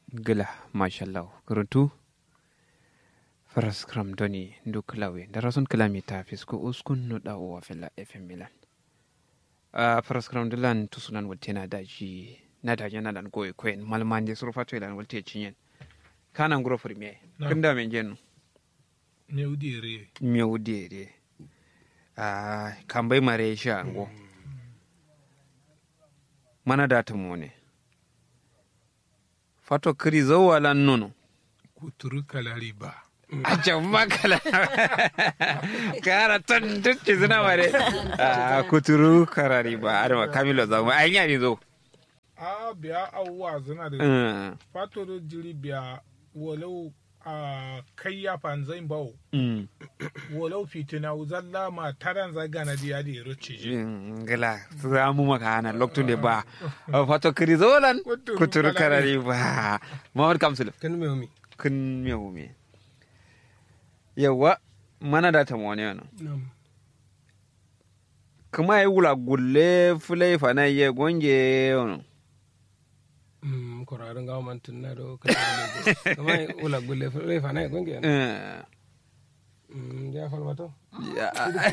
gila mashallah kuruntu faras kram doni ndu klawe darason kilamita fisko uskun no da wa fila fm milan a faras kram dilan tusunan wolte na daji na daji na dan goy koyen malmande surfa to ilan wolte cinyen kana nguro firme kinda men jenu Nyewdire. mewdere a kambai mare sha ngo mana data mone fato kiri zawalan nono Kuturu kalari ba. a can makala kara ton tutti suna mare a kuturu karari ba adama kamilo zama an yi zo A biya awuwa zana da Mm, fato da jiri biya walau a kai ya fanzai bawo. mm, Walau fitina zalla ma taran zaga na diya da yaro cije. mm, gila za mu maka hana lokacin da ba A fato kiri zawalan Kuturu kuturu karari. karari ba Muhammad Kamsul kan me mi kun mewu me yawa mana da ta mone yana nam kuma yi wula gulle fulai fana ye gonge yana mm korarin ga man tunna do kan kama ula gulle re fa na gonge Eh, mm ya fal wato ya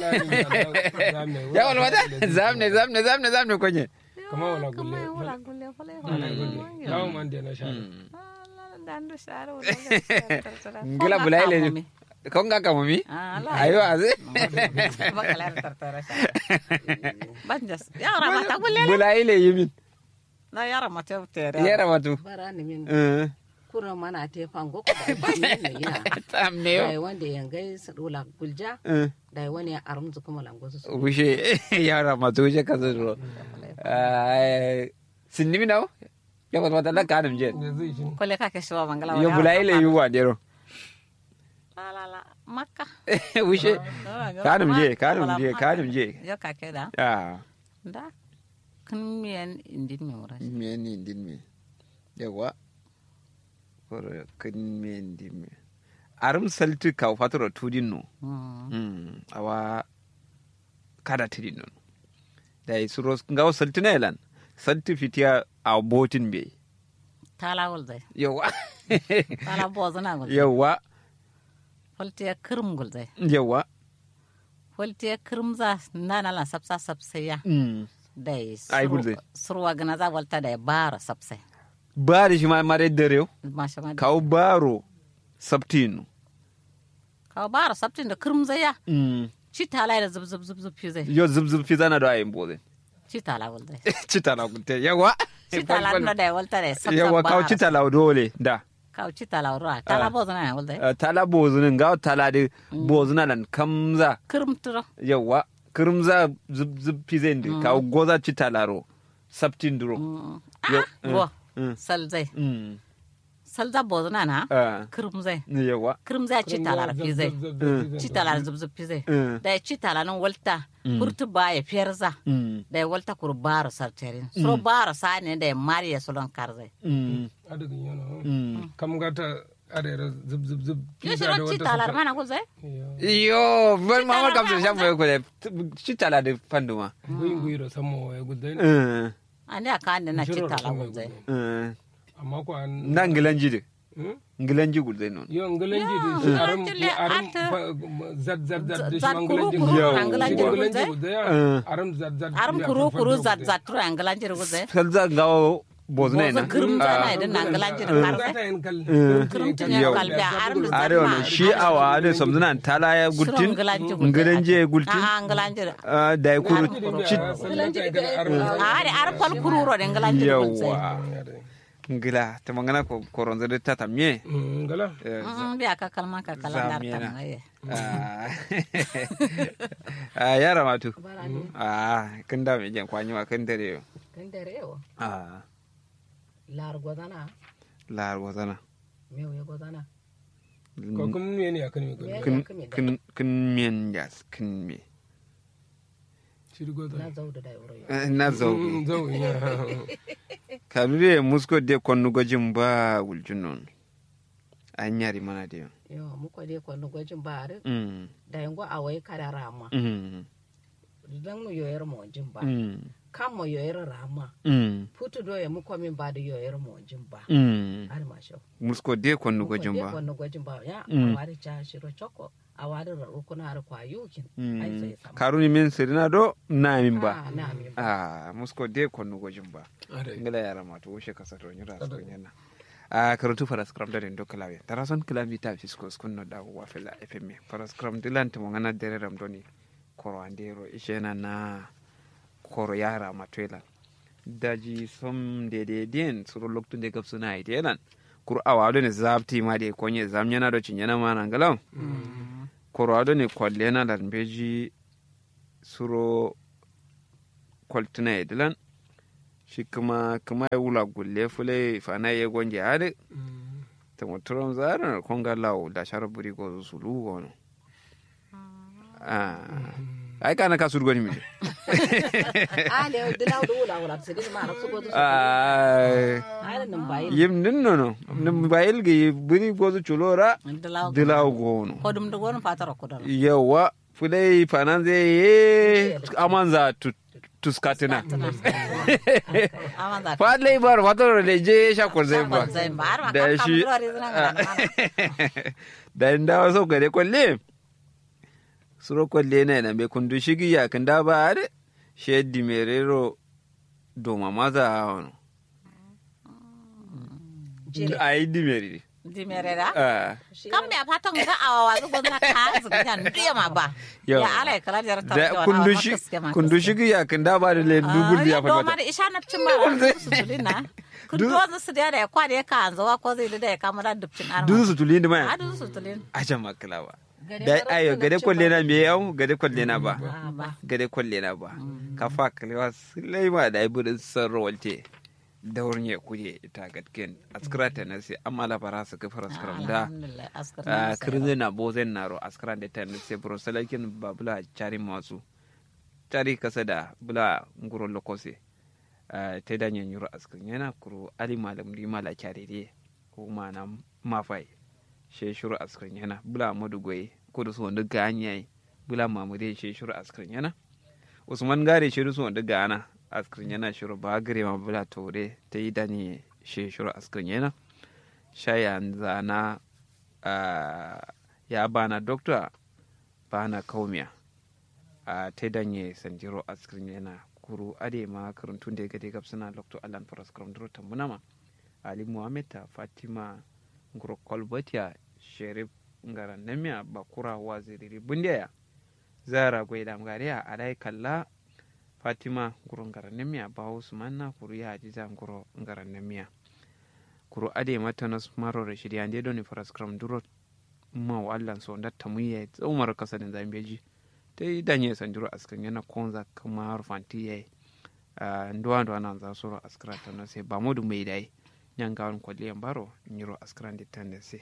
ya wala wata zamne zamne zamne zamne konye kama wala gulle wala gulle fale fana gonge ga man de na sha dandu share ngila bulai le ko nga kamo mi ayo aze bakalar tartara share banjas yara mata gulle bulai le yimin na yara mata tere yera matu barani min eh kura mana te fango ko da ne ya tamne yo dai wanda yangai sadula gulja eh dai wani ya arumzu kuma lango su wushe yara matu je kazo ro eh sinni mi naw ya wata wata la kanum je ne zai shin kole ka ke shawa mangala yo bulai le yu wa dero la la la makka wushe kanum je kanum je kanum je yo ka ke da ah da kun miyan indin mi wura me ni din me yawa koro kan me din me arum salti ka fatoro tudin no Mm, awa kada tiri non da yi suro ngawo salti na elan salti fitiya a botin be tala wul zai yawa tala bozu na gul yawa folte kirim gul zai yawa folte kirim za nana la sapsa sapsaya Mm. dai Ai, gul zai. surwa gana za walta da bara sapsai ba da shi ma mare dare masha ma kawo baro sabtinu ka bara saptin da kirim zai ya Mm. ci tala da zub zub zub zub fi zai yo zub zub fi zana da ayin boze ci tala wul zai cita na kunte yawa ci tala na da walta da sapsa yawa kawo bara. cita la dole da ka ci tala wura tala bozu na wul zai Eh, tala bozunin gawo tala da bozuna lan kamza kirim turo yawa kirmza zub zub fi zai ndi kawo goza cita laro sabtin duro Yo, ah go mm. sal zai Mm. sal za bozu na na Ah, kirim zai yawa kirim zai ci tala fi zai ci tala zub zub fi zai Mm. da ci tala nan walta kurtu ba ya fiyarza Mm. da ya walta kur baro sarterin so baro sa ne da ya mariya solon karzai Mm. adugin yana Mm. kam gata adera zub zub zub yo shi ran ci tala mana ko zai yo ban mamar kamsa shan bai kule cita la da fanduma guyin guyiro samo ya gudai Mm. andi aka andi na ci tala ko zai Mm. amma ko an na ngilanji de Hmm? ngilanji gulde non yo ngalanji Yo, da shi aram ngalanji le aram ata- fa- zat zat zat da shi Zat ma kuru ngalanji kuru Yo. na ngalanji Yo. ko zai da ya Eh. aram zat zat arum ya kuru farfar kuru da zat gudai. zat turu an ngalanji ko zai salza gawo bozna bozo na kirim Ah. zana idan na ngalanji da Gata karzai yin kal kirim tun ya Yo. kalbi a arum da are wannan shi awa ade samzuna tala ya gultin ngilanji gultin a ngalanji da Ah, da ya kuru a ari ar pal kuru ro da ngalanji ko zai yawa ngila ta mangana ko koronzo de tata mie ngala Eh, Mm, biya ka kalma ka kala dar Zamena. tan aye ah. Ah, yara matu barani ah kin da me jan kwanyi wa kin dare yo kan dare yo ah lar godana lar wazana mew ya godana ko kun me ne akan me ko Me kin ya kame da kin kin mien jas kin me shi go na da zauda da yoro yo Eh, na zauki zau ya kanure musko de konnu gojin ba wuljun non an yari mana de yo mu ko de ko no gojin bare mm da yango awai kada rama mm dan mu yoyar mo jin ba mm kan mo yoyere rama mm putu do ya muko min ba da yoyere mo jin ba mm har ma sho musko de konnu gojin ba wannan gwajin ba ya Mm. awari cha shiro choko awari raru kuna har kwa yukin Mm. ai sai sama karuni min sirina do na min ba Ah, na min ba ah musko de konnu gojin ba Are. ngala yara ma to wushe kasa to nyira so nyana a karutu fara scrum da do kalawe tarason kilami ta fisko skunno da wa fela fm fara scrum dilan to ngana dere ram doni koro andero ishena na koro yara ma twela daji som de de den suro loktu de gapsu na idelan kur awado ne zabti ma de konye zamnyana do chinyana ma na ngalaw koro ado ne kwallena lan beji suro kwaltuna idilan shi kuma kuma ya wula gulle fule fana ya gonje hade Mm. ta muturon zarin konga lawo da shara buri go su lu gono ah ai kana ka surgoni mi a le dina do wala wala sai ma na su gozo ah ai nan bai yim nin no no nim bayil gi buri go su chulora Dilaw- dilaw gono Kodum da gonu fatara kudar. yawa fule fana zai ye amanza tu tuskatina Aman za fadle bar fatoro le je shakor zai ba zai ba har ma da kan shi kamar zina ga da inda wasu gare kwalle suro kwalle na na mai kundu shigi ya kan da ba are sheddi merero doma maza wano a yi dimeri di merera. Ah, Kam me fatan ga awa zu gonu na ka zu ga ndiya ma ba. Yau. Ya ala kala jar ta. da kundu shi kundu shigi ya kan da ba da le dubul ya Do ma fata da isha na cin ma su tulina. Kundu wasu su da ya kwa da ya ka anzo wa ko zai da ya kamar dubcin arma. duzu su tuli ni ma Adu su tulin. a jan makalawa da ayo gade kwalle na me yau gade kwalle na ba Ba. gade kwalle na ba ka fa kalewa silai ma da ibu sarro walte da wurin ya kuje ita gatken askara ta nasi amma la bara su ka fara skram da Alhamdulillah askar. a kirze na bozen naro askara da ta nasi bro salakin babula cari masu cari kasa da bula nguro lokose ta da nyen yuro askar yana kuro ali malam di mala kyarere ko ma na mafai she shuru askar yana bula madu goyi ko da su wanda ganyayi bula mamude she shuru askar yana usman gare shi su wanda gana askar yana shuru ba gare ma bula tore ta yi dani she shuru askar yana shaya zana ah, ya bana dokta bana kaumiya a ta danye sanjiro askar yana kuru ade ma karantun da ya gade gab suna lokto alan faras karamduro tambunama ali muhammed ta fatima nguro kolbatiya sherif ngara namiya bakura waziriri bundiya zara gwaida mgariya alai kalla fatima nguro ngara namiya ba usmanna kuru ya ajiza nguro ngara namiya kuru ade matanas maro rashid ya nde doni faras karamduro ma wa allan so ndatta muye umar kasadin zambeji ta yi danye sanjiro askan yana konza kama rufanti yayi nduwa nduwa nan za soro askara ta na sai ba modu mai dai nyan gawon kwaliyan baro nyiro askaran di tan da sai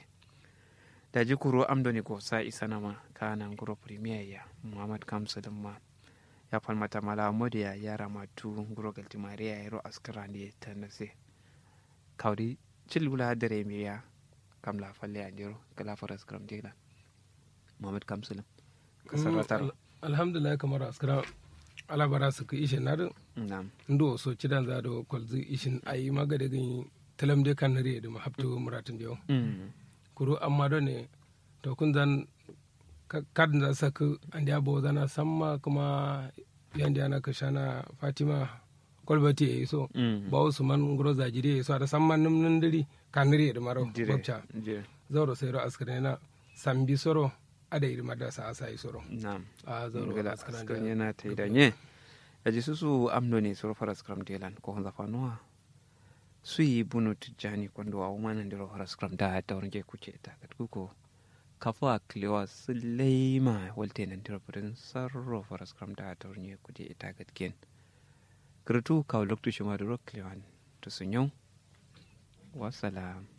da ji kuro amdoni ko sa isa nama kana nguro premier ya muhammad kamsa ma ya falmata mala modu ya yara matu nguro galti maria ya ro askaran di tan da sai kawdi cilbula dare me ya kam la falle ya jiro kala faras kram jela muhammad kamsa kasaratar Al- alhamdulillah kamar askara alabara su ka ishe na nam ndo so cidan za do kwalzi ishin ayi maga da gani talam de kan nare da mahapto muratin yau Mm. kuro amma do ne to kun zan ka- kad za saka an ya bo zana samma kuma yanda yana ka shana fatima kwalbati yayi so Mm. ba wasu man ngoro zajiri yayi so da samman num nan diri kan nare da maro Dire, babcha dire. zauro sai ro askare na sambi soro ada iri madasa asa yi soro nam a zauro gala askare askan yana ta yi danye yaji su su amno ne su faras kram delan ko honza fanuwa su yi bunu tijjani kwando wa umana ndiro faras kram da ta wurin ke kuce ta kat kuko kafa klewa su leima walte nan ndiro purin sarro faras kram da ta wurin ke kuce ita kat ken kirtu kawo loktu shi ma duro klewan to sun yau wasalam